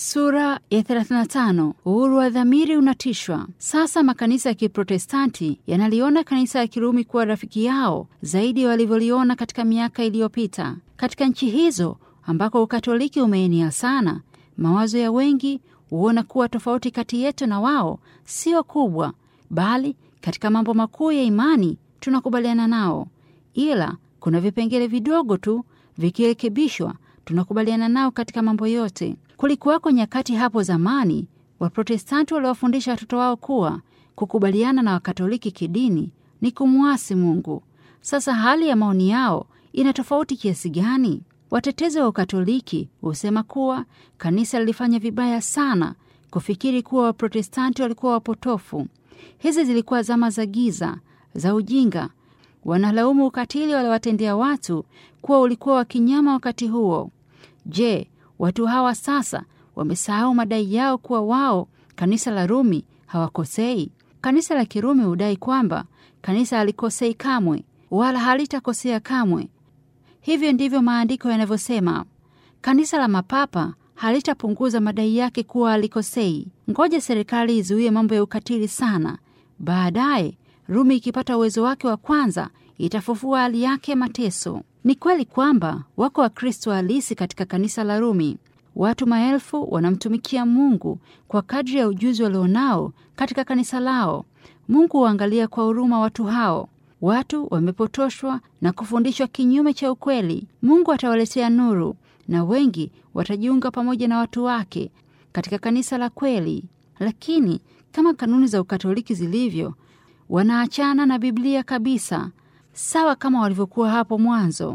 Sura ya 35. Uhuru wa dhamiri unatishwa. Sasa makanisa ya Kiprotestanti yanaliona kanisa ya Kirumi kuwa rafiki yao zaidi walivyoliona katika miaka iliyopita. Katika nchi hizo ambako Ukatoliki umeenea sana, mawazo ya wengi huona kuwa tofauti kati yetu na wao sio kubwa, bali katika mambo makuu ya imani tunakubaliana nao, ila kuna vipengele vidogo tu vikirekebishwa tunakubaliana nao katika mambo yote. Kulikuwako nyakati hapo zamani Waprotestanti waliwafundisha watoto wao kuwa kukubaliana na Wakatoliki kidini ni kumwasi Mungu. Sasa hali ya maoni yao ina tofauti kiasi gani? Watetezi wa Ukatoliki husema kuwa kanisa lilifanya vibaya sana kufikiri kuwa Waprotestanti walikuwa wapotofu. Hizi zilikuwa zama za giza za ujinga. Wanalaumu ukatili waliwatendea watu kuwa ulikuwa wa kinyama wakati huo. Je, watu hawa sasa wamesahau madai yao kuwa wao kanisa la Rumi hawakosei? Kanisa la Kirumi hudai kwamba kanisa halikosei kamwe wala halitakosea kamwe. Hivyo ndivyo maandiko yanavyosema. Kanisa la mapapa halitapunguza madai yake kuwa halikosei. Ngoja serikali izuie mambo ya ukatili sana, baadaye Rumi ikipata uwezo wake wa kwanza itafufua hali yake ya mateso. Ni kweli kwamba wako Wakristo halisi katika kanisa la Rumi. Watu maelfu wanamtumikia Mungu kwa kadri ya ujuzi walionao katika kanisa lao. Mungu huangalia kwa huruma watu hao. Watu wamepotoshwa na kufundishwa kinyume cha ukweli. Mungu atawaletea nuru na wengi watajiunga pamoja na watu wake katika kanisa la kweli. Lakini kama kanuni za Ukatoliki zilivyo, wanaachana na Biblia kabisa, sawa kama walivyokuwa hapo mwanzo.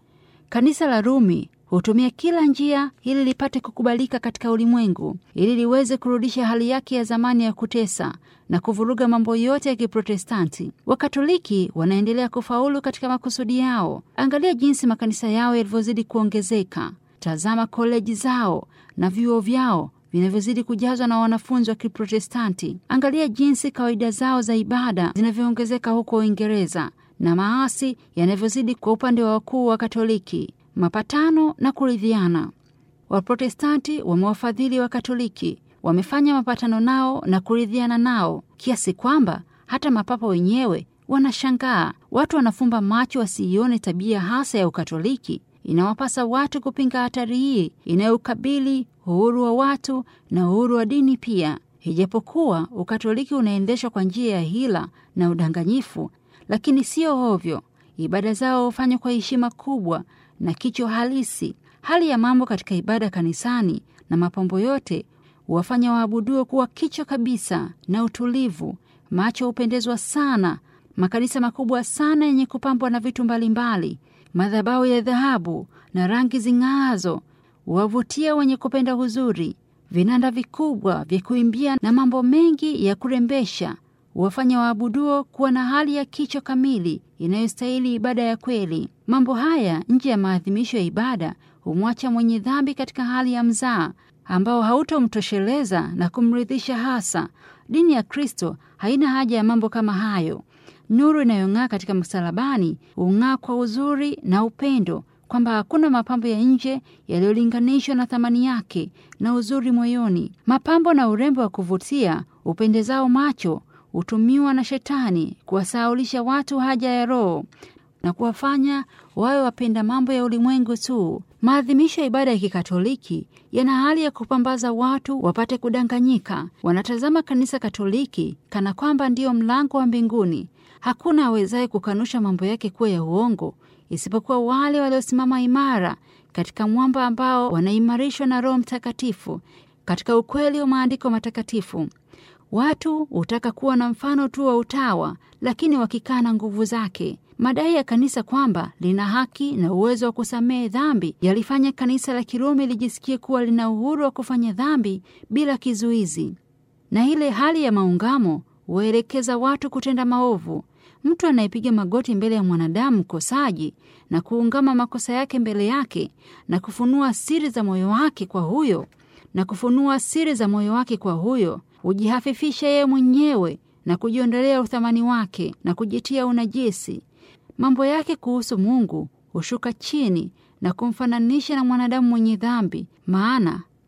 Kanisa la Rumi hutumia kila njia ili lipate kukubalika katika ulimwengu, ili liweze kurudisha hali yake ya zamani ya kutesa na kuvuruga mambo yote ya Kiprotestanti. Wakatoliki wanaendelea kufaulu katika makusudi yao. Angalia jinsi makanisa yao yalivyozidi kuongezeka. Tazama koleji zao na vyuo vyao vinavyozidi kujazwa na wanafunzi wa Kiprotestanti. Angalia jinsi kawaida zao za ibada zinavyoongezeka huko Uingereza na maasi yanavyozidi kwa upande wa wakuu wa Katoliki. Mapatano na kuridhiana. Waprotestanti wamewafadhili wa Katoliki, wamefanya mapatano nao na kuridhiana nao kiasi kwamba hata mapapa wenyewe wanashangaa. Watu wanafumba macho wasiione tabia hasa ya Ukatoliki. Inawapasa watu kupinga hatari hii inayoukabili uhuru wa watu na uhuru wa dini pia. Ijapokuwa Ukatoliki unaendeshwa kwa njia ya hila na udanganyifu, lakini sio ovyo. Ibada zao hufanywa kwa heshima kubwa na kichwa halisi. Hali ya mambo katika ibada kanisani na mapambo yote huwafanya waabuduo kuwa kichwa kabisa na utulivu. Macho hupendezwa sana. Makanisa makubwa sana yenye kupambwa na vitu mbalimbali, madhabahu ya dhahabu na rangi zing'aazo huwavutia wenye kupenda uzuri. Vinanda vikubwa vya kuimbia na mambo mengi ya kurembesha huwafanya waabuduo kuwa na hali ya kichwa kamili inayostahili ibada ya kweli. Mambo haya nje ya maadhimisho ya ibada humwacha mwenye dhambi katika hali ya mzaa ambao hautomtosheleza na kumridhisha hasa. Dini ya Kristo haina haja ya mambo kama hayo. Nuru inayong'aa katika msalabani hung'aa kwa uzuri na upendo, kwamba hakuna mapambo ya nje yaliyolinganishwa na thamani yake na uzuri moyoni. Mapambo na urembo wa kuvutia upendezao macho hutumiwa na Shetani kuwasahaulisha watu haja ya Roho na kuwafanya wawe wapenda mambo ya ulimwengu tu. Maadhimisho ya ibada ya Kikatoliki yana hali ya kupambaza watu wapate kudanganyika. Wanatazama kanisa Katoliki kana kwamba ndiyo mlango wa mbinguni. Hakuna awezaye kukanusha mambo yake kuwa ya uongo isipokuwa wale waliosimama imara katika mwamba ambao wanaimarishwa na Roho Mtakatifu katika ukweli wa maandiko matakatifu. Watu hutaka kuwa na mfano tu wa utawa, lakini wakikana nguvu zake. Madai ya kanisa kwamba lina haki na uwezo wa kusamehe dhambi yalifanya kanisa la Kirumi lijisikie kuwa lina uhuru wa kufanya dhambi bila kizuizi, na ile hali ya maungamo huwaelekeza watu kutenda maovu. Mtu anayepiga magoti mbele ya mwanadamu mkosaji na kuungama makosa yake mbele yake na kufunua siri za moyo wake kwa huyo na kufunua siri za moyo wake kwa huyo hujihafifisha yeye mwenyewe na kujiondolea uthamani wake na kujitia unajisi. Mambo yake kuhusu Mungu hushuka chini na kumfananisha na mwanadamu mwenye dhambi, maana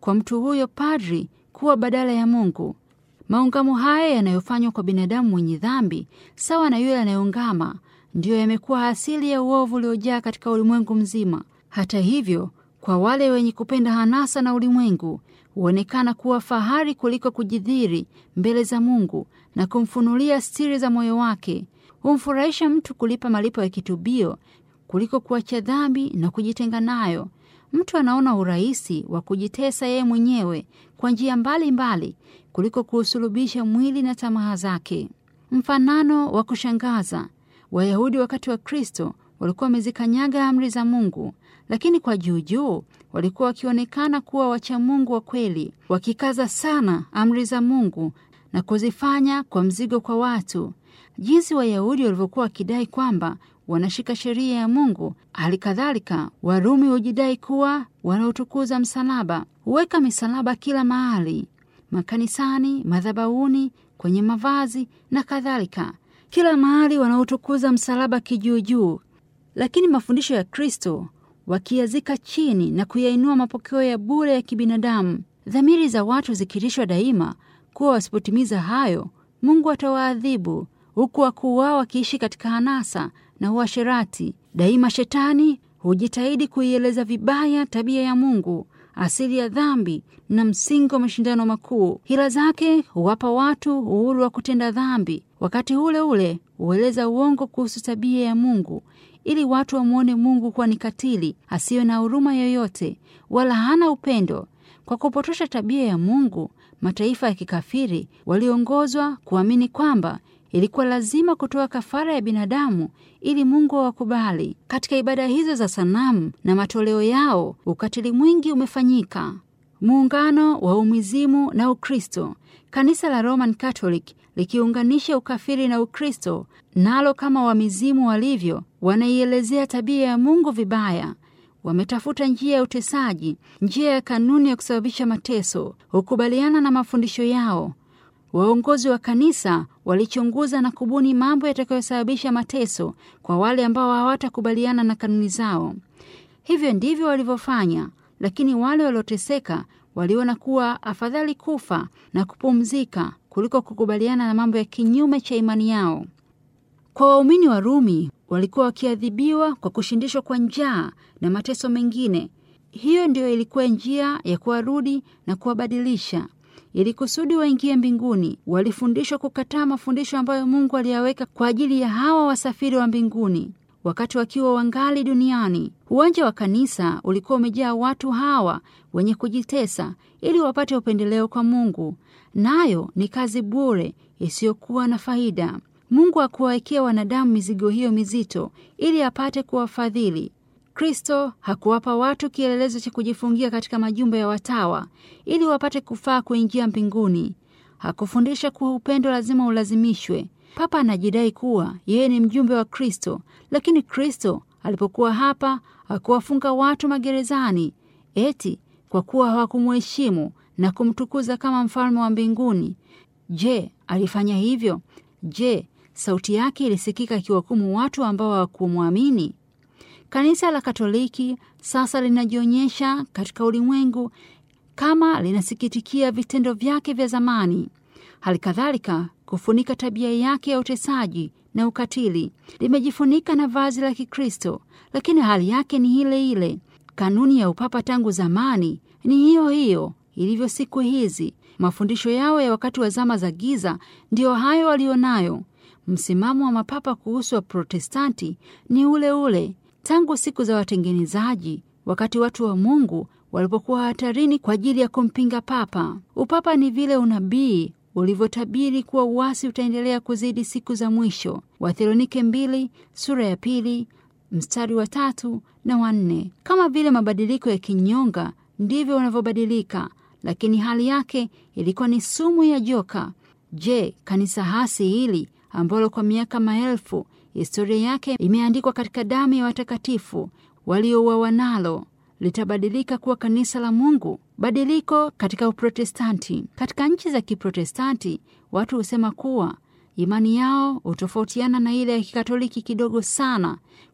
kwa mtu huyo padri kuwa badala ya Mungu. Maungamo haya yanayofanywa kwa binadamu mwenye dhambi sawa na yule anayeungama ndiyo yamekuwa asili ya uovu uliojaa katika ulimwengu mzima. Hata hivyo, kwa wale wenye kupenda hanasa na ulimwengu huonekana kuwa fahari kuliko kujidhiri mbele za Mungu na kumfunulia siri za moyo wake. Humfurahisha mtu kulipa malipo ya kitubio kuliko kuacha dhambi na kujitenga nayo. Mtu anaona urahisi wa kujitesa yeye mwenyewe kwa njia mbalimbali kuliko kuusulubisha mwili na tamaa zake. Mfanano wa kushangaza: Wayahudi wakati wa Kristo walikuwa wamezikanyaga amri za Mungu, lakini kwa juujuu walikuwa wakionekana kuwa wacha Mungu wa kweli, wakikaza sana amri za Mungu na kuzifanya kwa mzigo kwa watu, jinsi Wayahudi walivyokuwa wakidai kwamba wanashika sheria ya Mungu. Hali kadhalika Warumi hujidai kuwa wanaotukuza msalaba, huweka misalaba kila mahali, makanisani, madhabahuni, kwenye mavazi na kadhalika, kila mahali wanaotukuza msalaba kijuujuu. Lakini mafundisho ya Kristo wakiazika chini na kuyainua mapokeo ya bure ya kibinadamu, dhamiri za watu zikirishwa daima kuwa wasipotimiza hayo Mungu atawaadhibu, huku wakuu wao wakiishi katika hanasa na uasherati. Daima Shetani hujitahidi kuieleza vibaya tabia ya Mungu, asili ya dhambi na msingi wa mashindano makuu. Hila zake huwapa watu uhuru wa kutenda dhambi, wakati ule ule hueleza uongo kuhusu tabia ya Mungu ili watu wamwone Mungu kuwa ni katili, asiyo na huruma yoyote, wala hana upendo. Kwa kupotosha tabia ya Mungu, mataifa ya kikafiri waliongozwa kuamini kwamba ilikuwa lazima kutoa kafara ya binadamu ili Mungu awakubali. Katika ibada hizo za sanamu na matoleo yao, ukatili mwingi umefanyika. Muungano wa umizimu na Ukristo. Kanisa la Roman Catholic likiunganisha ukafiri na Ukristo, nalo kama wamizimu walivyo, wanaielezea tabia ya Mungu vibaya. Wametafuta njia ya utesaji, njia ya kanuni ya kusababisha mateso, hukubaliana na mafundisho yao. Waongozi wa kanisa walichunguza na kubuni mambo yatakayosababisha mateso kwa wale ambao hawatakubaliana na kanuni zao. Hivyo ndivyo walivyofanya, lakini wale walioteseka waliona kuwa afadhali kufa na kupumzika kuliko kukubaliana na mambo ya kinyume cha imani yao. Kwa waumini wa Rumi walikuwa wakiadhibiwa kwa kushindishwa kwa njaa na mateso mengine. Hiyo ndiyo ilikuwa njia ya kuwarudi na kuwabadilisha ili kusudi waingie mbinguni. Walifundishwa kukataa mafundisho ambayo Mungu aliyaweka kwa ajili ya hawa wasafiri wa mbinguni wakati wakiwa wangali duniani. Uwanja wa kanisa ulikuwa umejaa watu hawa wenye kujitesa ili wapate upendeleo kwa Mungu, nayo ni kazi bure isiyokuwa na faida. Mungu hakuwawekea wanadamu mizigo hiyo mizito ili apate kuwafadhili. Kristo hakuwapa watu kielelezo cha kujifungia katika majumba ya watawa ili wapate kufaa kuingia mbinguni. Hakufundisha kuwa upendo lazima ulazimishwe. Papa anajidai kuwa yeye ni mjumbe wa Kristo, lakini Kristo alipokuwa hapa hakuwafunga watu magerezani eti kwa kuwa hawakumuheshimu na kumtukuza kama mfalme wa mbinguni. Je, alifanya hivyo? Je, sauti yake ilisikika akiwahukumu watu ambao hawakumwamini? Kanisa la Katoliki sasa linajionyesha katika ulimwengu kama linasikitikia vitendo vyake vya zamani, hali kadhalika kufunika tabia yake ya utesaji na ukatili. Limejifunika na vazi la Kikristo, lakini hali yake ni ile ile. Kanuni ya upapa tangu zamani ni hiyo hiyo ilivyo siku hizi. Mafundisho yao ya wakati wa zama za giza ndiyo hayo walionayo. Msimamo wa mapapa kuhusu wa Protestanti ni ule ule tangu siku za watengenezaji, wakati watu wa Mungu walipokuwa hatarini kwa ajili ya kumpinga papa. Upapa ni vile unabii ulivyotabiri kuwa uasi utaendelea kuzidi siku za mwisho. Wathesalonike mbili sura ya pili mstari wa tatu na wanne. Kama vile mabadiliko ya kinyonga ndivyo wanavyobadilika, lakini hali yake ilikuwa ni sumu ya joka. Je, kanisa hasi hili ambalo kwa miaka maelfu historia yake imeandikwa katika damu ya watakatifu waliouawa nalo litabadilika kuwa kanisa la Mungu? Badiliko katika Uprotestanti. Katika nchi za Kiprotestanti watu husema kuwa imani yao hutofautiana na ile ya Kikatoliki kidogo sana,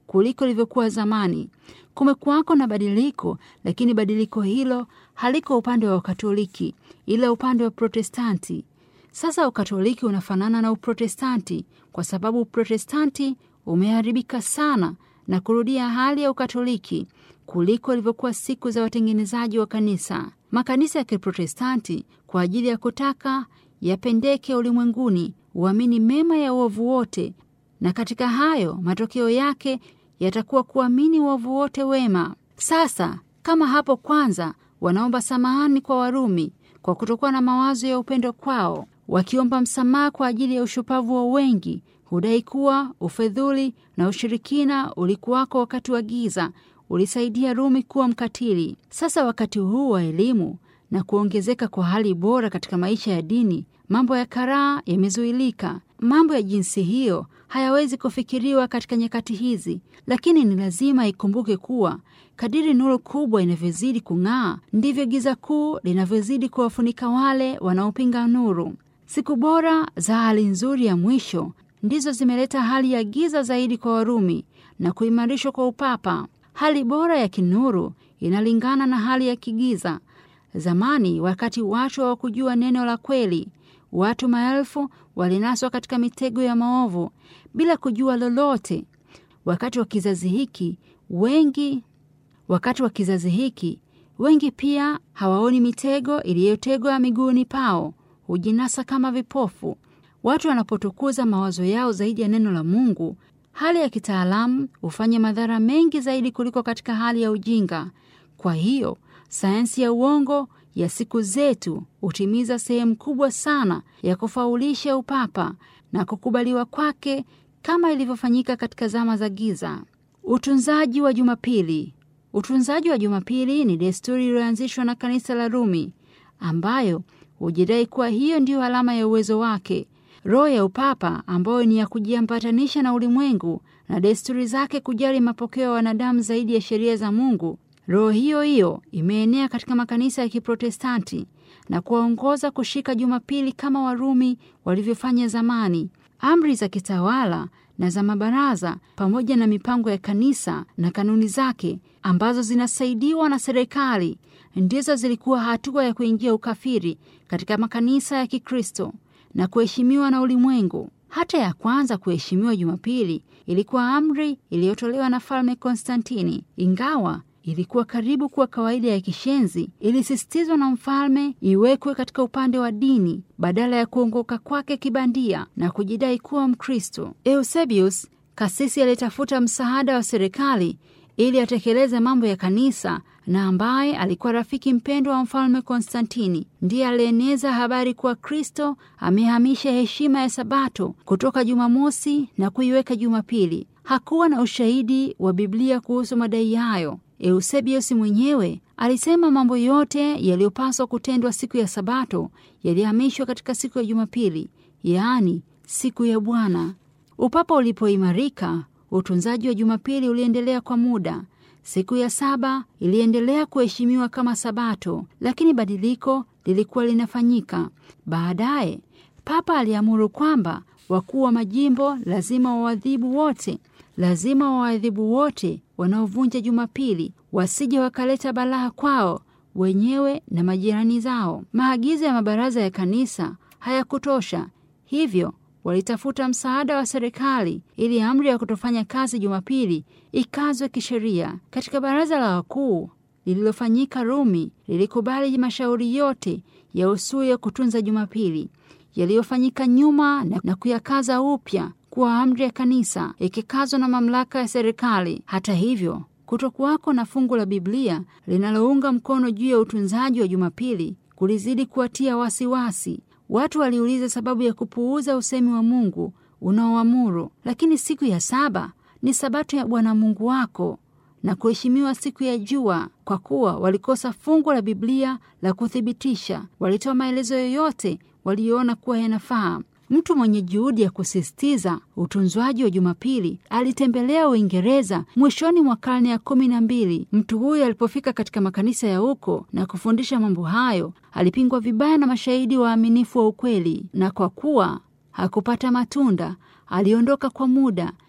kuliko ilivyokuwa zamani. Kumekuwako na badiliko, lakini badiliko hilo haliko upande wa Ukatoliki ila upande wa Protestanti. Sasa Ukatoliki unafanana na Uprotestanti kwa sababu Uprotestanti umeharibika sana na kurudia hali ya Ukatoliki kuliko ilivyokuwa siku za watengenezaji wa kanisa. Makanisa ya Kiprotestanti kwa ajili ya kutaka yapendeke ulimwenguni uamini mema ya uovu wote, na katika hayo matokeo yake yatakuwa kuamini uovu wote wema. Sasa kama hapo kwanza wanaomba samahani kwa Warumi kwa kutokuwa na mawazo ya upendo kwao, wakiomba msamaha kwa ajili ya ushupavu wa wengi, hudai kuwa ufedhuli na ushirikina ulikuwako wakati wa giza ulisaidia Rumi kuwa mkatili. Sasa wakati huu wa elimu na kuongezeka kwa hali bora katika maisha ya dini, mambo ya karaa yamezuilika. Mambo ya jinsi hiyo hayawezi kufikiriwa katika nyakati hizi, lakini ni lazima ikumbuke kuwa kadiri nuru kubwa inavyozidi kung'aa, ndivyo giza kuu linavyozidi kuwafunika wale wanaopinga nuru. Siku bora za hali nzuri ya mwisho ndizo zimeleta hali ya giza zaidi kwa Warumi na kuimarishwa kwa upapa. Hali bora ya kinuru inalingana na hali ya kigiza. Zamani, wakati watu hawakujua neno la kweli, watu maelfu walinaswa katika mitego ya maovu bila kujua lolote. Wakati wa kizazi hiki wengi wakati wa kizazi hiki wengi pia hawaoni mitego iliyotegwa miguuni pao, hujinasa kama vipofu. Watu wanapotukuza mawazo yao zaidi ya neno la Mungu, hali ya kitaalamu hufanya madhara mengi zaidi kuliko katika hali ya ujinga. Kwa hiyo sayansi ya uongo ya siku zetu hutimiza sehemu kubwa sana ya kufaulisha upapa na kukubaliwa kwake kama ilivyofanyika katika zama za giza. Utunzaji wa Jumapili. Utunzaji wa Jumapili ni desturi iliyoanzishwa na kanisa la Rumi, ambayo hujidai kuwa hiyo ndiyo alama ya uwezo wake. Roho ya upapa ambayo ni ya kujiambatanisha na ulimwengu na desturi zake, kujali mapokeo ya wanadamu zaidi ya sheria za Mungu. Roho hiyo hiyo imeenea katika makanisa ya Kiprotestanti na kuwaongoza kushika Jumapili kama Warumi walivyofanya zamani. Amri za kitawala na za mabaraza pamoja na mipango ya kanisa na kanuni zake ambazo zinasaidiwa na serikali ndizo zilikuwa hatua ya kuingia ukafiri katika makanisa ya Kikristo na kuheshimiwa na ulimwengu. Hata ya kwanza kuheshimiwa Jumapili ilikuwa amri iliyotolewa na Falme Konstantini, ingawa ilikuwa karibu kuwa kawaida ya kishenzi. Ilisisitizwa na mfalme iwekwe katika upande wa dini badala ya kuongoka kwake kibandia na kujidai kuwa Mkristo. Eusebius, kasisi aliyetafuta msaada wa serikali ili atekeleze mambo ya kanisa na ambaye alikuwa rafiki mpendwa wa mfalme Konstantini, ndiye alieneza habari kuwa Kristo amehamisha heshima ya Sabato kutoka Jumamosi na kuiweka Jumapili. Hakuwa na ushahidi wa Biblia kuhusu madai hayo. Eusebius mwenyewe alisema mambo yote yaliyopaswa kutendwa siku ya Sabato yalihamishwa katika siku ya Jumapili, yaani siku ya Bwana. Upapa ulipoimarika, utunzaji wa Jumapili uliendelea kwa muda. Siku ya saba iliendelea kuheshimiwa kama Sabato, lakini badiliko lilikuwa linafanyika. Baadaye Papa aliamuru kwamba wakuu wa majimbo lazima wawadhibu wote lazima wawadhibu wote wanaovunja Jumapili, wasije wakaleta balaa kwao wenyewe na majirani zao. Maagizo ya mabaraza ya kanisa hayakutosha, hivyo walitafuta msaada wa serikali ili amri ya kutofanya kazi Jumapili ikazwe kisheria. Katika baraza la wakuu lililofanyika Rumi, lilikubali mashauri yote ya usui ya kutunza Jumapili yaliyofanyika nyuma na, na kuyakaza upya kuwa amri ya kanisa ikikazwa na mamlaka ya serikali. Hata hivyo, kutokuwako na fungu la Biblia linalounga mkono juu ya utunzaji wa Jumapili kulizidi kuwatia wasiwasi. Watu waliuliza sababu ya kupuuza usemi wa Mungu unaoamuru, lakini siku ya saba ni sabato ya Bwana Mungu wako na kuheshimiwa siku ya jua. Kwa kuwa walikosa fungu la Biblia la kuthibitisha, walitoa maelezo yoyote waliyoona kuwa yanafaa. Mtu mwenye juhudi ya kusisitiza utunzwaji wa Jumapili alitembelea Uingereza mwishoni mwa karne ya kumi na mbili. Mtu huyo alipofika katika makanisa ya huko na kufundisha mambo hayo, alipingwa vibaya na mashahidi waaminifu wa ukweli, na kwa kuwa hakupata matunda, aliondoka kwa muda.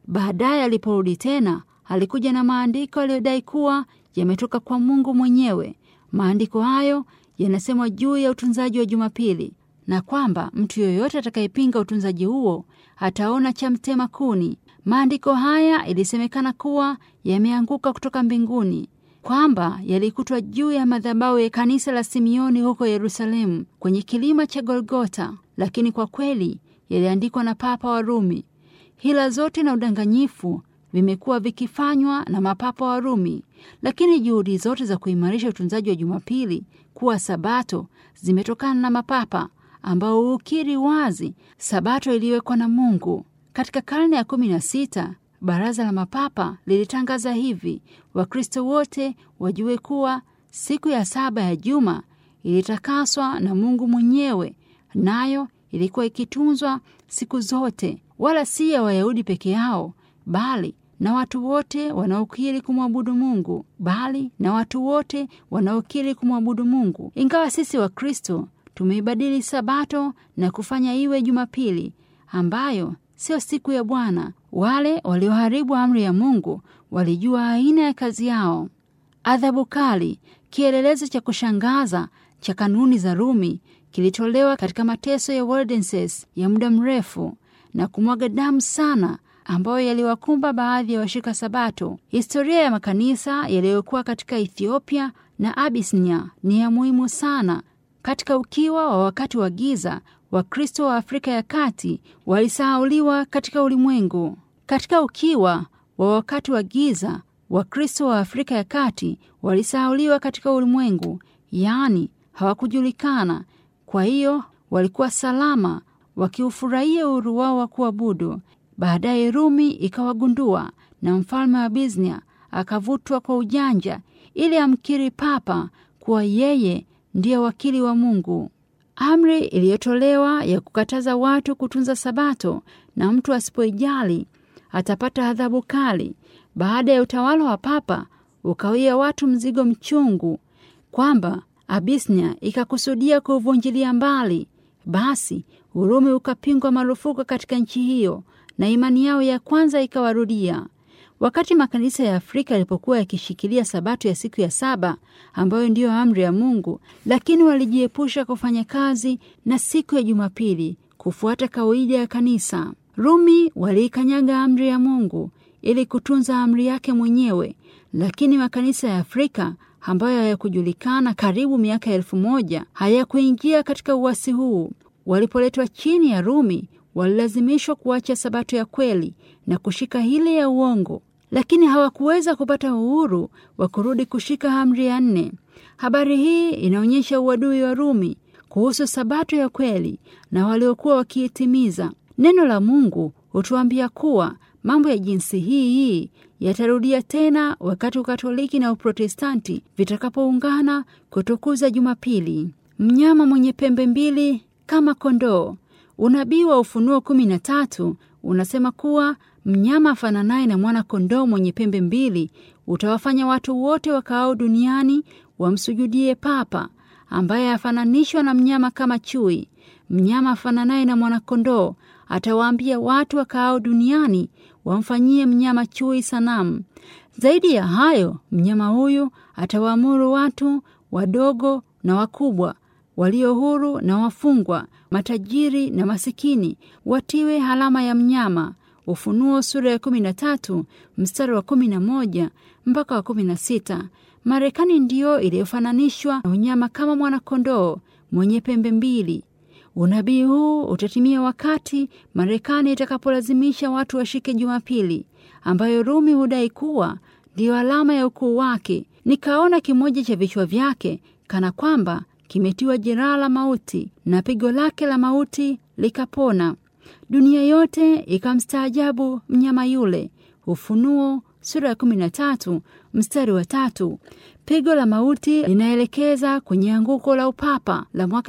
Baadaye aliporudi tena, alikuja na maandiko aliyodai kuwa yametoka kwa Mungu mwenyewe. Maandiko hayo yanasema juu ya utunzaji wa Jumapili na kwamba mtu yoyote atakayepinga utunzaji huo ataona cha mtema kuni. Maandiko haya ilisemekana kuwa yameanguka kutoka mbinguni, kwamba yalikutwa juu ya madhabahu ya kanisa la Simioni huko Yerusalemu kwenye kilima cha Golgota, lakini kwa kweli yaliandikwa na Papa wa Rumi. Hila zote na udanganyifu vimekuwa vikifanywa na mapapa wa Rumi, lakini juhudi zote za kuimarisha utunzaji wa Jumapili kuwa Sabato zimetokana na mapapa ambao hukiri wazi Sabato iliyowekwa na Mungu. Katika karne ya kumi na sita baraza la mapapa lilitangaza hivi: Wakristo wote wajue kuwa siku ya saba ya juma ilitakaswa na Mungu mwenyewe, nayo ilikuwa ikitunzwa siku zote, wala si ya Wayahudi peke yao, bali na watu wote wanaokiri kumwabudu Mungu, bali na watu wote wanaokiri kumwabudu Mungu. Ingawa sisi Wakristo tumeibadili Sabato na kufanya iwe Jumapili ambayo sio siku ya Bwana. Wale walioharibu amri ya Mungu walijua aina ya kazi yao. Adhabu kali, kielelezo cha kushangaza cha kanuni za Rumi, kilitolewa katika mateso ya Waldenses ya muda mrefu na kumwaga damu sana, ambayo yaliwakumba baadhi ya washika Sabato. Historia ya makanisa yaliyokuwa katika Ethiopia na Abisinia ni ya muhimu sana. Katika ukiwa wa wakati wa giza, Wakristo wa Afrika ya Kati walisahauliwa katika ulimwengu. Katika ukiwa wa wakati wa giza, Wakristo wa Afrika ya Kati walisahauliwa katika ulimwengu, yaani hawakujulikana. Kwa hiyo walikuwa salama, wakiufurahia uhuru wao wa kuabudu. Baadaye Rumi ikawagundua na mfalme wa Biznia akavutwa kwa ujanja ili amkiri papa kuwa yeye ndiye wakili wa Mungu. Amri iliyotolewa ya kukataza watu kutunza Sabato na mtu asipoijali atapata adhabu kali. Baada ya utawala wa papa ukawia watu mzigo mchungu, kwamba Abisnia ikakusudia kuuvunjilia mbali. Basi Urumi ukapingwa marufuku katika nchi hiyo na imani yao ya kwanza ikawarudia. Wakati makanisa ya Afrika yalipokuwa yakishikilia Sabato ya siku ya saba ambayo ndiyo amri ya Mungu, lakini walijiepusha kufanya kazi na siku ya Jumapili kufuata kawaida ya kanisa. Rumi waliikanyaga amri ya Mungu ili kutunza amri yake mwenyewe, lakini makanisa ya Afrika ambayo hayakujulikana karibu miaka elfu moja hayakuingia katika uasi huu. Walipoletwa chini ya Rumi walilazimishwa kuacha Sabato ya kweli na kushika ile ya uongo, lakini hawakuweza kupata uhuru wa kurudi kushika amri ya nne. Habari hii inaonyesha uadui wa Rumi kuhusu Sabato ya kweli na waliokuwa wakiitimiza. Neno la Mungu hutuambia kuwa mambo ya jinsi hii hii yatarudia tena wakati Ukatoliki na Uprotestanti vitakapoungana kutukuza Jumapili. Mnyama mwenye pembe mbili kama kondoo. Unabii wa Ufunuo kumi na tatu unasema kuwa mnyama afananaye na mwana kondoo mwenye pembe mbili utawafanya watu wote wakaao duniani wamsujudie Papa ambaye afananishwa na mnyama kama chui. Mnyama afananaye na mwanakondoo atawaambia watu wakaao duniani wamfanyie mnyama chui sanamu. Zaidi ya hayo, mnyama huyu atawaamuru watu wadogo na wakubwa, walio huru na wafungwa, matajiri na masikini watiwe alama ya mnyama. Ufunuo sura ya kumi na tatu mstari wa kumi na moja mpaka wa kumi na sita. Marekani ndiyo iliyofananishwa na unyama kama mwanakondoo mwenye pembe mbili. Unabii huu utatimia wakati Marekani itakapolazimisha watu washike Jumapili, ambayo Rumi hudai kuwa ndiyo alama ya ukuu wake. Nikaona kimoja cha vichwa vyake kana kwamba kimetiwa jeraha la mauti, na pigo lake la mauti likapona. Dunia yote ikamstaajabu mnyama yule. Ufunuo sura ya kumi na tatu mstari wa tatu. Pigo la mauti linaelekeza kwenye anguko la upapa la mwaka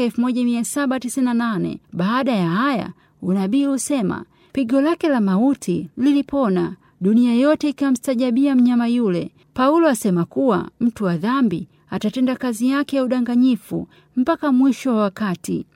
1798. Baada ya haya, unabii husema pigo lake la mauti lilipona, dunia yote ikamstajabia mnyama yule. Paulo asema kuwa mtu wa dhambi atatenda kazi yake ya udanganyifu mpaka mwisho wa wakati.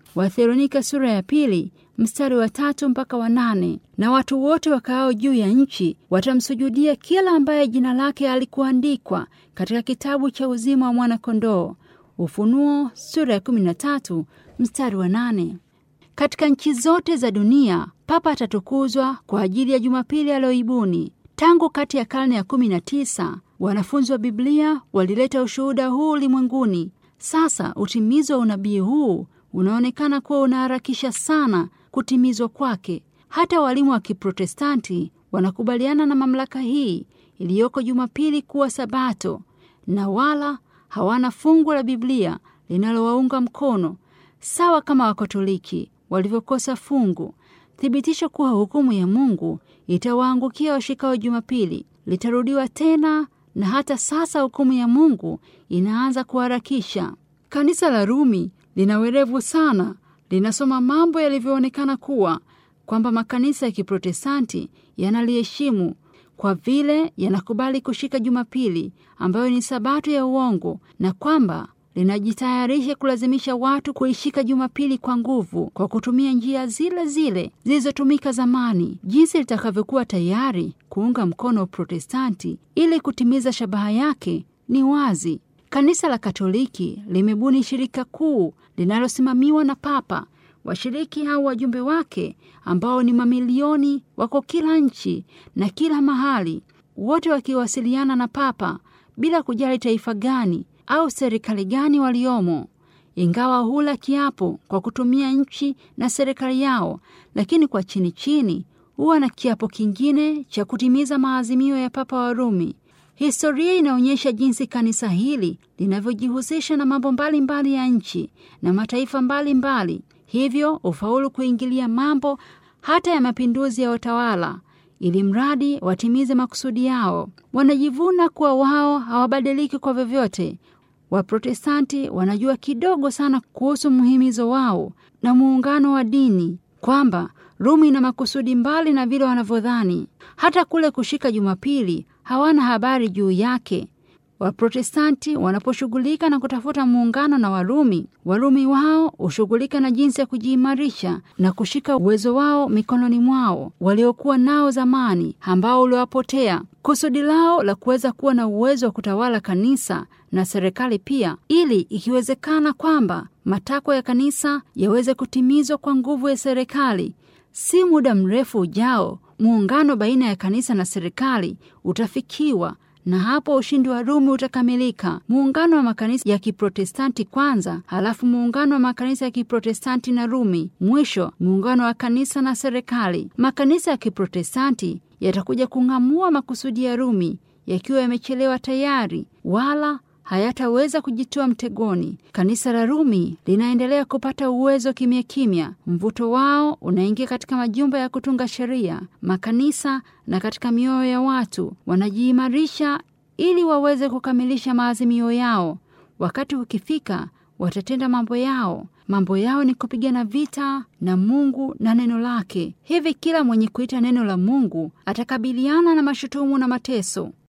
Watheronika sura ya pili mstari wa tatu mpaka wa nane. Na watu wote wakaao juu ya nchi watamsujudia kila ambaye jina lake alikuandikwa katika kitabu cha uzima wa mwana-kondoo. Ufunuo sura ya kumi na tatu mstari wa nane. Katika nchi zote za dunia Papa atatukuzwa kwa ajili ya Jumapili aliyoibuni. Tangu kati ya karne ya kumi na tisa wanafunzi wa Biblia walileta ushuhuda huu ulimwenguni. Sasa utimizo wa unabii huu unaonekana kuwa unaharakisha sana kutimizwa kwake. Hata walimu wa Kiprotestanti wanakubaliana na mamlaka hii iliyoko Jumapili kuwa Sabato, na wala hawana fungu la Biblia linalowaunga mkono, sawa kama Wakatoliki walivyokosa fungu. Thibitisho kuwa hukumu ya Mungu itawaangukia washikao Jumapili litarudiwa tena, na hata sasa hukumu ya Mungu inaanza kuharakisha. Kanisa la Rumi lina werevu sana, linasoma mambo yalivyoonekana kuwa kwamba makanisa ya Kiprotestanti yanaliheshimu kwa vile yanakubali kushika Jumapili ambayo ni sabato ya uongo, na kwamba linajitayarisha kulazimisha watu kuishika Jumapili kwa nguvu kwa kutumia njia zile zile zilizotumika zamani. Jinsi litakavyokuwa tayari kuunga mkono Uprotestanti ili kutimiza shabaha yake ni wazi. Kanisa la Katoliki limebuni shirika kuu linalosimamiwa na Papa. Washiriki au wajumbe wake ambao ni mamilioni wako kila nchi na kila mahali, wote wakiwasiliana na Papa bila kujali taifa gani au serikali gani waliomo. Ingawa hula kiapo kwa kutumia nchi na serikali yao, lakini kwa chini chini huwa na kiapo kingine cha kutimiza maazimio ya Papa wa Rumi. Historia inaonyesha jinsi kanisa hili linavyojihusisha na mambo mbalimbali ya nchi na mataifa mbalimbali mbali. Hivyo ufaulu kuingilia mambo hata ya mapinduzi ya utawala ili mradi watimize makusudi yao. Wanajivuna kuwa wao hawabadiliki kwa vyovyote. Waprotestanti wanajua kidogo sana kuhusu mhimizo wao na muungano wa dini, kwamba Rumi ina makusudi mbali na vile wanavyodhani. Hata kule kushika Jumapili hawana habari juu yake. Waprotestanti wanaposhughulika na kutafuta muungano na Warumi, Warumi wao hushughulika na jinsi ya kujiimarisha na kushika uwezo wao mikononi mwao waliokuwa nao zamani, ambao uliwapotea. Kusudi lao la kuweza kuwa na uwezo wa kutawala kanisa na serikali pia, ili ikiwezekana kwamba matakwa ya kanisa yaweze kutimizwa kwa nguvu ya serikali. Si muda mrefu ujao, muungano baina ya kanisa na serikali utafikiwa na hapo ushindi wa Rumi utakamilika. Muungano wa makanisa ya Kiprotestanti kwanza, halafu muungano wa makanisa ya Kiprotestanti na Rumi, mwisho muungano wa kanisa na serikali. Makanisa ya Kiprotestanti yatakuja kung'amua makusudi ya Rumi yakiwa yamechelewa tayari, wala hayataweza kujitoa mtegoni. Kanisa la Rumi linaendelea kupata uwezo kimya kimya. Mvuto wao unaingia katika majumba ya kutunga sheria, makanisa na katika mioyo ya watu. Wanajiimarisha ili waweze kukamilisha maazimio yao. Wakati ukifika, watatenda mambo yao. Mambo yao ni kupigana vita na Mungu na neno lake. Hivi kila mwenye kuita neno la Mungu atakabiliana na mashutumu na mateso.